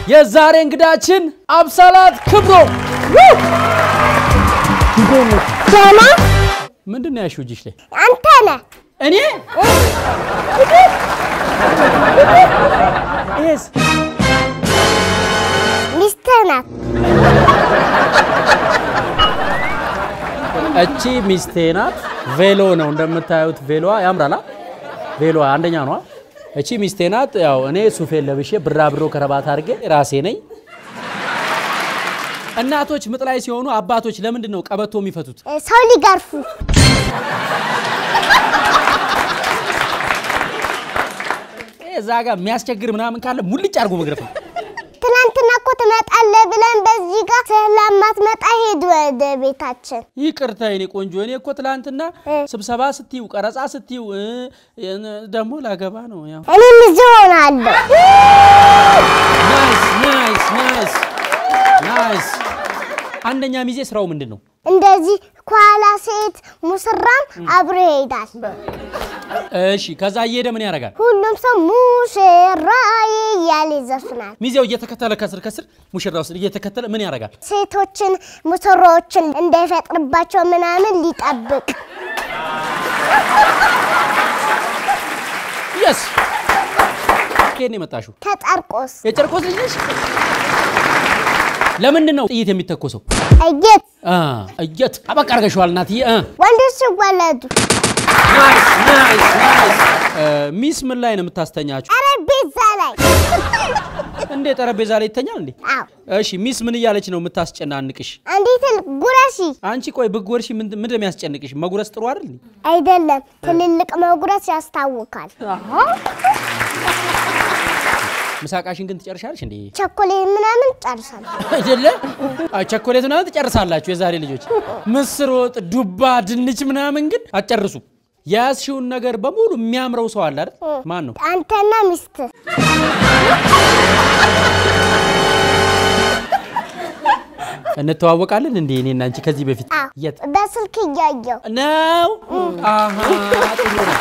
የዛሬ እንግዳችን አብሳላት ክብሮ ደህና ምንድን ነው ያልሽው እጅሽ ላይ? አንተ ነህ። እኔ ይሄስ ሚስትህ ናት። እቺ ሚስቴ ናት። ቬሎ ነው እንደምታዩት፣ ቬሎዋ ያምራላ። ቬሎዋ አንደኛ ነዋ። እቺ ሚስቴ ናት። ያው እኔ ሱፌን ለብሼ ብራብሮ ከረባት አድርጌ ራሴ ነኝ። እናቶች ምጥ ላይ ሲሆኑ አባቶች ለምንድን ነው ቀበቶ የሚፈቱት? እ፣ ሰው ሊገርፉ ይሄ እዛ ጋር የሚያስቸግር ምናምን ካለ ሙልጭ አድርጎ መግረፍ ነው። ትናንትና እኮ ትመጣለህ ብለን በዚህ ጋር ስለማትመጣ ሄዱ ወደ ቤታችን። ይቅርታ የኔ ቆንጆ፣ እኔ እኮ ትላንትና እ። ስብሰባ ስትዩ ቀረጻ ስትዩ እ፣ ደግሞ ላገባ ነው። ያው እኔም እዚህ ሆናለሁ። ናይስ ናይስ ናይስ ናይስ። አንደኛ ሚዜ ስራው ምንድን ነው? እንደዚህ ከኋላ ሴት ሙሽራም አብሮ ይሄዳል። እሺ፣ ከዛ እየሄደ ምን ያደርጋል? ሁሉም ሰው ሙሽራዬ እያለ ይዘፍናል። ሚዜው እየተከተለ ከስር ከስር ሙሽራው ስር እየተከተለ ምን ያደርጋል? ሴቶችን ሙሽራዎችን እንዳይፈጥርባቸው ምናምን ሊጠብቅ የስ ከየት ነው የመጣሽው? ከጨርቆስ የጨርቆስ ልጅ ነሽ? ለምንድን ነው ጥይት የሚተኮሰው? እየት አ እየት አበቃ አድርገሽዋል እናትዬ። አ ወንዶች ሲወለዱ ናይስ ናይስ ናይስ። እ፣ ሚስ ምን ላይ ነው የምታስተኛችሁ? ጠረጴዛ ላይ እንዴ ጠረጴዛ ላይ ይተኛል እንዴ? አዎ እሺ ሚስ ምን እያለች ነው የምታስጨናንቅሽ? አንዲት ጉረሺ አንቺ ቆይ ብትጎርሺ ምን ምንድን ነው የሚያስጨንቅሽ? መጉረስ ጥሩ አይደል? እንዴ? አይደለም ትልልቅ መጉረስ ያስታውቃል። ምሳቃሽን ግን ትጨርሻለሽ እንዴ? ቸኮሌት ምናምን ጨርሳለሁ። አይደለ? አይ ቸኮሌት ምናምን ትጨርሳላችሁ የዛሬ ልጆች። ምስር ወጥ፣ ዱባ፣ ድንች ምናምን ግን አትጨርሱ። የያዝሽውን ነገር በሙሉ የሚያምረው ሰው አለ አይደል? ማን ነው? አንተና ሚስት እንተዋወቃለን እንዴ? እኔና አንቺ ከዚህ በፊት አዎ የት በስልክ እያየው ነው? አሃ ጥሩ ነው።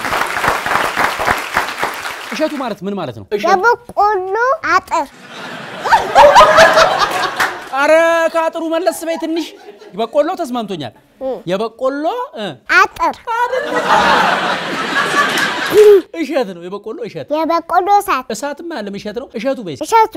እሸቱ ማለት ምን ማለት ነው? የበቆሎ አጥር አረ ከአጥሩ መለስ በይ ትንሽ። በቆሎ ተስማምቶኛል። የበቆሎ እ፣ አጥር እሸት ነው። የበቆሎ እሸት የበቆሎ እሳት እሳትም ያለም እሸት ነው። እሸቱ በይ። እሸቱ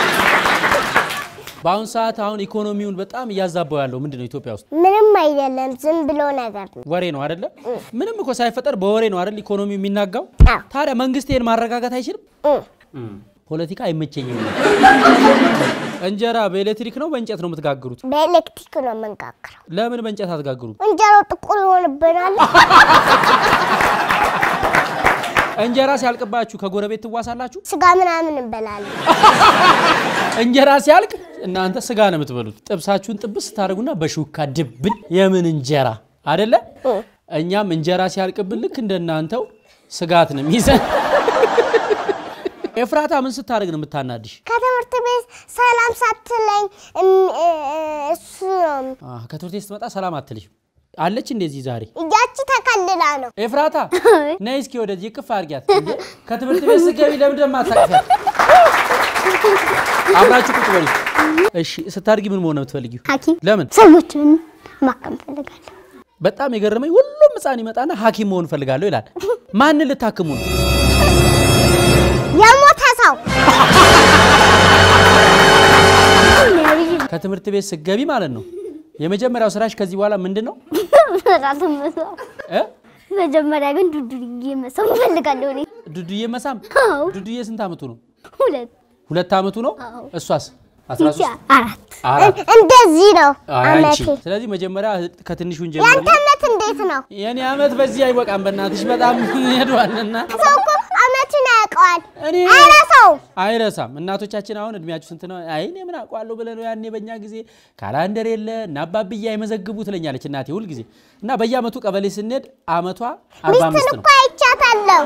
በአሁን ሰዓት አሁን ኢኮኖሚውን በጣም እያዛባው ያለው ምንድን ነው? ኢትዮጵያ ውስጥ ምንም አይደለም፣ ዝም ብሎ ነገር ነው። ወሬ ነው አይደለ? ምንም እኮ ሳይፈጠር በወሬ ነው አይደል ኢኮኖሚው የሚናጋው። አዎ ታዲያ መንግስት ይሄን ማረጋጋት አይችልም? እ፣ ፖለቲካ አይመቸኝም። እንጀራ በኤሌክትሪክ ነው በእንጨት ነው የምትጋግሩት? በኤሌክትሪክ ነው የምንጋግረው። ለምን በእንጨት አትጋግሩት? እንጀራው ጥቁር ይሆንብናል። እንጀራ ሲያልቅባችሁ ከጎረቤት ትዋሳላችሁ? ስጋ ምናምን እንበላለን። እንጀራ ሲያልቅ እናንተ ስጋ ነው የምትበሉት። ጥብሳችሁን ጥብስ ስታደርጉና በሹካ ድብን የምን እንጀራ አደለ? እኛም እንጀራ ሲያልቅብን ልክ እንደናንተው ስጋት ነው የሚይዘን። ኤፍራታ ምን ስታደርግ ነው የምታናድሽ? ከትምህርት ቤት ሰላም ሳትለኝ እም- እ- እ- እሱ ነው አህ፣ ከትምህርት ቤት ስትመጣ ሰላም አትልሽም አለች እንደዚህ ዛሬ እያች ተከልላ ነው። ኤፍራታ ነይ እስኪ ወደዚህ ቅፍ አድርጊያት። እንዴ ከትምህርት ቤት ስትገቢ ለምን ደማ አታቅፊያት? አብራችሁ ቁጭ በሉ። እሺ ስታድጊ ምን መሆን ነው የምትፈልጊው? ሐኪም ለምን? ሰዎችን ማከም ፈልጋለሁ። በጣም የገረመኝ ሁሉም ሕፃን ይመጣና ሐኪም መሆን እፈልጋለሁ ይላል። ማንን ልታክሙ ነው? የሞተ ሰው ከትምህርት ቤት ስትገቢ ማለት ነው የመጀመሪያው ስራሽ ከዚህ በኋላ ምንድን ነው እ? መጀመሪያ ግን ዱዱዬ መሳም እፈልጋለሁ እኔ። ዱዱዬ መሳም። አዎ ዱዱዬ ስንት ዓመቱ ነው? ሁለት ሁለት ዓመቱ ነው። አዎ። እሷስ? 13 አራት አራት እንደዚህ ነው አይ አንቺ። አመቴ። ስለዚህ መጀመሪያ ከትንሹን ያንተ ጀምሮ አመት እንዴት ነው? የኔ ዓመት በዚህ አይበቃም። በእናትሽ በጣም ሄዷልና ሰው እኮ አመቱን ያውቀዋል። እኔ አይረሳው አይረሳም። እናቶቻችን አሁን እድሜያችሁ ስንት ነው? አይ እኔ ምን አውቀዋለሁ ብለህ ነው። ያኔ በእኛ ጊዜ ካላንደር የለ እና አባብያ አይመዘግቡ ትለኛለች እናቴ ሁል ጊዜ እና በየአመቱ ቀበሌ ስንሄድ አመቷ 45 ሚስትን ነው እኮ አይቻታለሁ።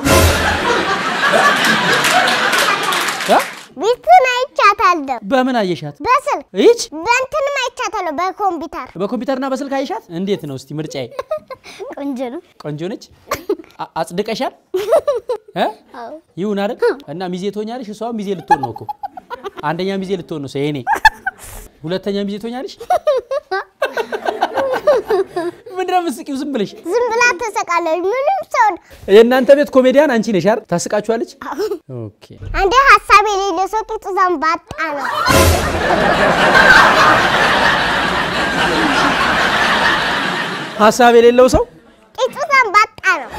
እ? ሚስትን አይቻታለሁ። በምን አየሻት? በስልክ ይች በእንትንም አይቻታለሁ። በኮምፒውተር በኮምፒውተርና በስልክ አየሻት? እንዴት ነው እስቲ ምርጫዬ? ቆንጆ ነው። ቆንጆ ነች። አ- አጽድቀሻል? እ? አዎ ይሁን አይደል? እና ሚዜ ትሆኛለሽ። እሷ ሚዜ ልትሆን ነው እኮ አንደኛ ሚዜ ልትሆን ነው የኔ ሁለተኛ ሚዜ ትሆኛለሽ። ምንድን ነው የምትስቂው? ዝም ብለሽ ዝም ብላ ተሰቃለች። ምንም ሰው የእናንተ ቤት ኮሜዲያን አንቺ ነሽ አይደል? ታስቃችኋለች። ኦኬ አንዴ ሀሳብ የሌለ ሰው ቂጡ ዘንባጣ ነው። ሀሳብ የሌለው ሰው ቂጡ ዘንባጣ ነው።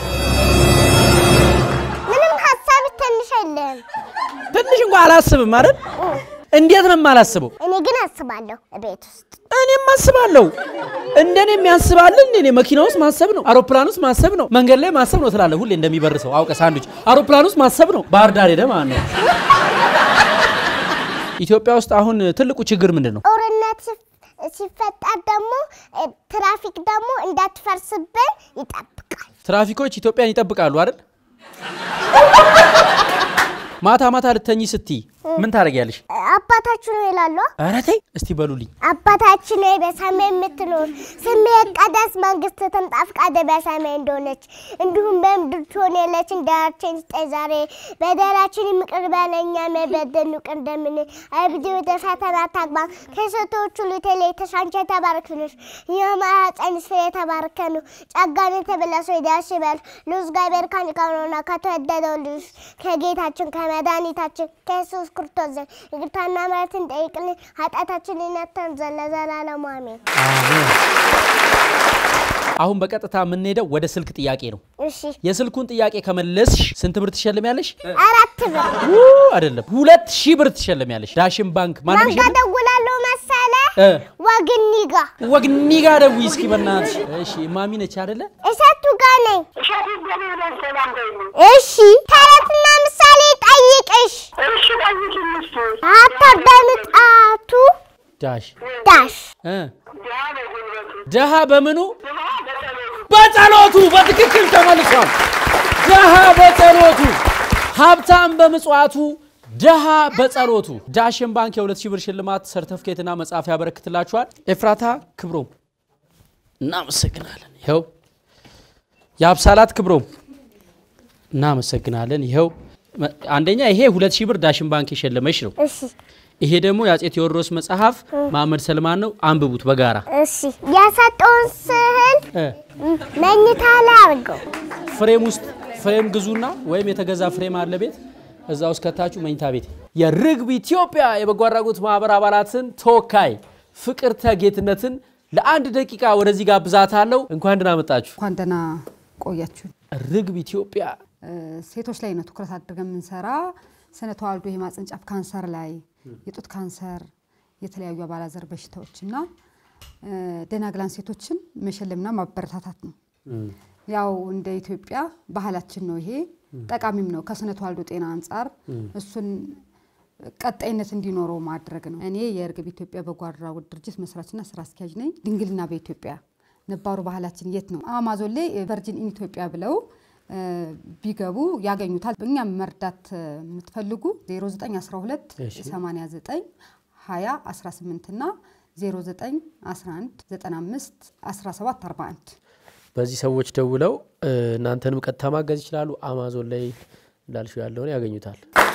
ምንም ሀሳብ ትንሽ የለህም። ትንሽ እንኳ አላስብም አይደል? እንዴት ነው የማላስበው? እኔ ግን አስባለሁ ቤት ውስጥ እኔም አስባለሁ። እንደኔ የሚያስባልን እኔ መኪና ውስጥ ማሰብ ነው፣ አውሮፕላን ውስጥ ማሰብ ነው፣ መንገድ ላይ ማሰብ ነው ትላለህ ሁሌ እንደሚበር ሰው አውቀ ሳንዱች አውሮፕላን ውስጥ ማሰብ ነው። ባህር ዳር ሄደ ማለት ነው። ኢትዮጵያ ውስጥ አሁን ትልቁ ችግር ምንድን ነው? ጦርነት ሲፍ- ሲፈጠር ደግሞ እ፣ ትራፊክ ደግሞ እንዳትፈርስብን ይጠብቃል። ትራፊኮች ኢትዮጵያን ይጠብቃሉ አይደል? ማታ ማታ ልተኝ ስትይ ምን ታደርጊያለሽ? አባታችሁ ነው ይላሉ። ኧረ ተይ እስቲ በሉልኝ። አባታችን ሆይ በሰማይ የምትኖር ስምህ ይቀደስ፣ መንግስትህ ትምጣ፣ ፈቃድህ በሰማይ እንደሆነች እንዲሁም በምድር ትሆን የዕለት እንጀራችንን ስጠን ዛሬ፣ በደላችንን ይቅር በለን እኛም የበደሉንን ይቅር እንደምንል፣ አቤቱ ወደ ፈተና አታግባን፣ ከሴቶች ሁሉ የተለይተሽ አንቺ የተባረክሽ ነሽ፣ የማኅፀንሽ ፍሬ የተባረከ ነው። ጸጋን የተመላሽ ሆይ ደስ ይበልሽ፣ ልዑል እግዚአብሔር ከአንቺ ጋር ነውና ከተወደደው ልጅሽ ከጌታችን ከመድኃኒታችን ከኢየሱስ ክርስቶስ ዘንድ ይቅርታና ምሕረትን ጠይቅልን ኃጢአታችንን ይነተን ዘንድ ለዘላለሙ አሜን። አሁን በቀጥታ የምንሄደው ወደ ስልክ ጥያቄ ነው። እሺ የስልኩን ጥያቄ ከመለስሽ ስንት ብር ትሸልሚያለሽ? አራት ብር ው አይደለም ሁለት ሺህ ብር ትሸልሚያለሽ። ዳሽን ባንክ ማንም ማን ጋ ደውላለሁ መሰለ እ ወግኒ ጋ ወግኒ ጋር ደውዪ እስኪ በእናትሽ። እሺ ማሚ ነች አይደለ? እሸቱ ጋ ነኝ። እሺ ተረትና ምሳሌ ጠይቅሽ አተር በምጣቱ ዳሽ ዳሽ እ ደሃ በምኑ በጸሎቱ በትክክል ተመልሷል። ደሃ በጸሎቱ ሀብታም በምጽዋቱ ደሃ በጸሎቱ። ዳሽን ባንክ የሁለት ሺህ ብር ሽልማት ሰርተፍኬትና መጽሐፍ ያበረክትላችኋል። ኤፍራታ ክብሮም እናመሰግናለን። ይኸው የአብሳላት ክብሮም እናመሰግናለን። ይኸው መ- አንደኛ ይሄ ሁለት ሺህ ብር ዳሽን ባንክ የሸለመች ነው። እሺ ይሄ ደግሞ የአፄ ቴዎድሮስ መጽሐፍ መሐመድ ሰልማን ነው። አንብቡት በጋራ እሺ የሰጠውን ስዕል እ መኝታ ላይ አድርገው ፍሬም ውስጥ ፍሬም ግዙና ወይም የተገዛ ፍሬም አለ ቤት እዛ ውስጥ ከታችሁ መኝታ ቤት የርግብ ኢትዮጵያ የበጎ አድራጎት ማህበር አባላትን ተወካይ ፍቅርተ ጌትነትን ለአንድ ደቂቃ ወደዚህ ጋብዛታለሁ። እንኳን ደህና መጣችሁ። እንኳን ደህና ቆያችሁ። ርግብ ኢትዮጵያ እ፣ ሴቶች ላይ ነው ትኩረት አድርገን የምንሰራ ስነ ተዋልዶ የማህጸን ጫፍ ካንሰር ላይ የጡት ካንሰር፣ የተለያዩ አባላዘር በሽታዎች እና እ፣ ደናግላን ሴቶችን መሸለምና ማበረታታት ነው። ያው እንደ ኢትዮጵያ ባህላችን ነው ይሄ ጠቃሚም ነው ከስነ ተዋልዶ ጤና አንጻር እሱን ቀጣይነት እንዲኖረው ማድረግ ነው። እኔ የእርግብ ኢትዮጵያ በጎ አድራጎት ድርጅት መስራችና ስራ አስኪያጅ ነኝ። ድንግልና በኢትዮጵያ ነባሩ ባህላችን የት ነው? አማዞን ላይ ቨርጂን ኢን ኢትዮጵያ ብለው እ፣ ቢገቡ ያገኙታል። እኛም መርዳት እ፣ የምትፈልጉ 0912 እሺ። 89 20 18 እና 0911 95 17 41 በዚህ ሰዎች ደውለው እ፣ እናንተንም ቀጥታ ማገዝ ይችላሉ። አማዞን ላይ እንዳልሽው ያለውን ያገኙታል።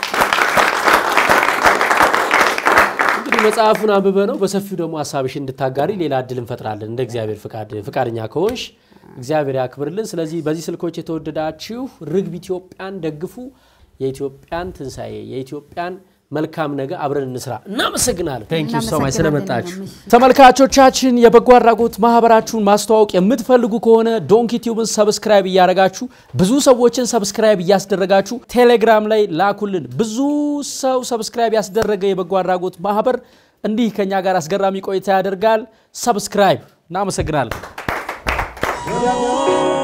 እንግዲህ መጽሐፉን አንብበ ነው በሰፊው ደግሞ ሀሳብሽ እንድታጋሪ ሌላ እድል እንፈጥራለን። እንደ እግዚአብሔር ፍቃድ ፍቃደኛ ከሆንሽ እግዚአብሔር ያክብርልን። ስለዚህ በዚህ ስልኮች የተወደዳችሁ ርግብ ኢትዮጵያን ደግፉ። የኢትዮጵያን ትንሣኤ የኢትዮጵያን መልካም ነገር አብረን እንስራ። እናመሰግናለን። ቴንኪዩ ሶ ማች ስለመጣችሁ። እናመሰግናለን። ተመልካቾቻችን የበጎ አድራጎት ማህበራችሁን ማስተዋወቅ የምትፈልጉ ከሆነ ዶንኪ ቲዩብን ሰብስክራይብ እያደረጋችሁ ብዙ ሰዎችን ሰብስክራይብ እያስደረጋችሁ ቴሌግራም ላይ ላኩልን። ብዙ ሰው ሰብስክራይብ ያስደረገ የበጎ አድራጎት ማህበር እንዲህ ከኛ ጋር አስገራሚ ቆይታ ያደርጋል። ሰብስክራይብ። እናመሰግናለን።